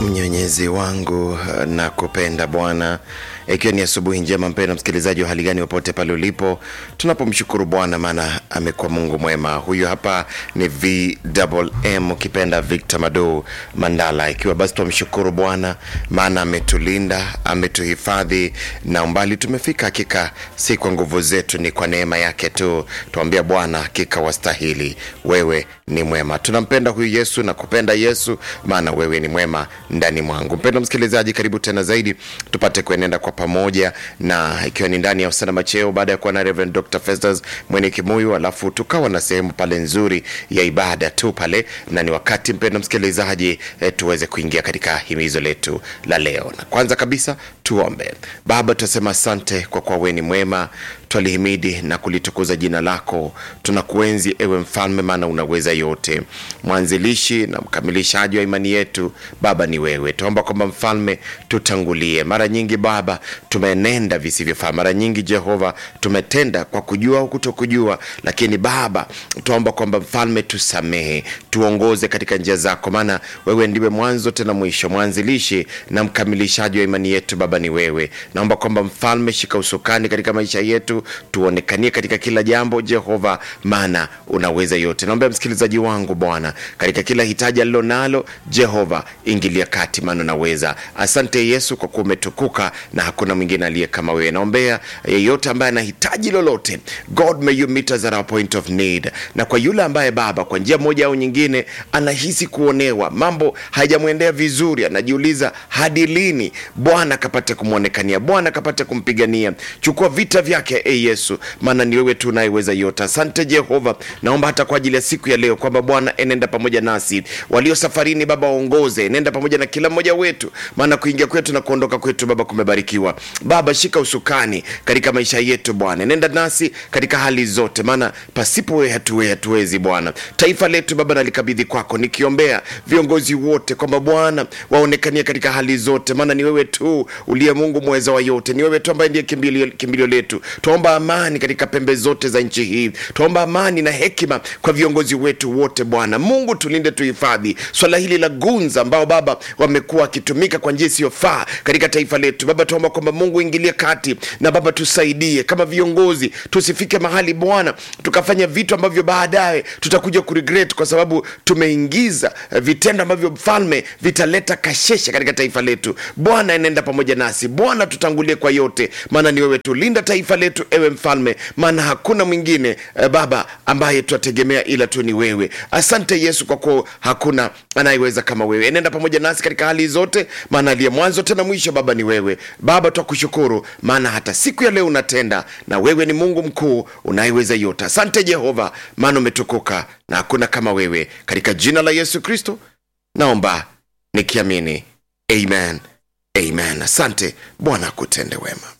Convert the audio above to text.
Mwenyezi wangu na kupenda Bwana, ikiwa ni asubuhi njema, mpendwa msikilizaji wa hali gani, popote pale ulipo, tunapomshukuru Bwana maana amekuwa Mungu mwema. Huyu hapa ni VMM ukipenda Victor Mado Mandala, ikiwa basi tumshukuru Bwana maana ametulinda, ametuhifadhi na umbali tumefika. Hakika si kwa nguvu zetu, ni kwa neema yake tu. Tuambia Bwana, hakika wastahili, wewe ni mwema. Tunampenda huyu Yesu na kupenda Yesu maana wewe ni mwema ndani mwangu. Mpendwa msikilizaji, karibu tena zaidi tupate kuenenda kwa pamoja, na ikiwa ni ndani ya usana macheo, baada ya kuwa na Reverend Dr. Festus Mwene Kimuyu, alafu tukawa na sehemu pale nzuri ya ibada tu pale, na ni wakati mpendwa msikilizaji, eh, tuweze kuingia katika himizo letu la leo. Na kwanza kabisa tuombe. Baba, tunasema asante kwa kuwa wewe ni mwema, twalihimidi na kulitukuza jina lako. Tunakuenzi ewe mfalme, maana unaweza yote. Mwanzilishi na mkamilishaji wa imani yetu Baba ni wewe. Tuomba kwamba mfalme, tutangulie. Mara nyingi Baba tumenenda visivyofaa, mara nyingi Jehova tumetenda kwa kujua au kutokujua, lakini Baba tuomba kwamba mfalme, tusamehe, tuongoze katika njia zako, maana wewe ndiwe mwanzo tena mwisho, mwanzilishi na mkamilishaji wa imani yetu. Baba ni wewe. Naomba kwamba mfalme, shika usukani katika maisha yetu, tuonekanie katika kila jambo Jehova, maana unaweza yote. Naomba msikilizaji wangu Bwana, katika kila hitaji alilo nalo Jehova, ingilia kati, maana unaweza. Asante Yesu kwa kuwa umetukuka na hakuna mwingine aliye kama wewe. Naombea yeyote ambaye anahitaji lolote, God may you meet us at our point of need. Na kwa yule ambaye Baba, kwa njia moja au nyingine, anahisi kuonewa, mambo hayajamwendea vizuri, anajiuliza hadi lini, Bwana akapate kumwonekania, Bwana akapate kumpigania. Chukua vita vyake e Yesu, maana ni wewe tu unayeweza yote. Asante Jehova, naomba hata kwa ajili ya siku ya leo kwamba Bwana enenda pamoja nasi, walio safarini Baba waongoze, nenda pamoja na kila mmoja wetu, maana kuingia kwetu na kuondoka kwetu Baba kumebarikiwa. Baba shika usukani katika maisha yetu Bwana, nenda nasi katika hali zote, maana pasipo wewe hatuwe hatuwezi Bwana. Taifa letu Baba nalikabidhi kwako, nikiombea viongozi wote kwamba Bwana waonekanie katika hali zote, maana ni wewe tu uliye Mungu mweza wa yote, ni wewe tu ambaye ndiye kimbilio, kimbilio letu. Tuomba amani katika pembe zote za nchi hii, tuomba amani na hekima kwa viongozi wetu wote Bwana Mungu, tulinde tuhifadhi swala hili la gunza ambao Baba wamekuwa wakitumika kwa njia isiyofaa katika taifa letu Baba, tuomba kwamba Mungu ingilie kati na Baba tusaidie kama viongozi, tusifike mahali Bwana tukafanya vitu ambavyo baadaye tutakuja kuregret kwa sababu tumeingiza eh, vitendo ambavyo mfalme vitaleta kashesha katika taifa letu. Bwana enenda pamoja nasi Bwana, tutangulie kwa yote, maana ni wewe tulinda taifa letu, ewe mfalme, maana hakuna mwingine eh, Baba ambaye twategemea ila tu ni wewe. Asante Yesu kwa kuwa hakuna anayeweza kama wewe. Enenda pamoja nasi katika hali zote, maana aliye mwanzo tena mwisho Baba ni wewe. Baba twakushukuru, maana hata siku ya leo unatenda, na wewe ni Mungu mkuu unayeweza yote. Asante Jehova, maana umetukuka na hakuna kama wewe. Katika jina la Yesu Kristo naomba nikiamini, amen, amen. Asante Bwana akutende wema.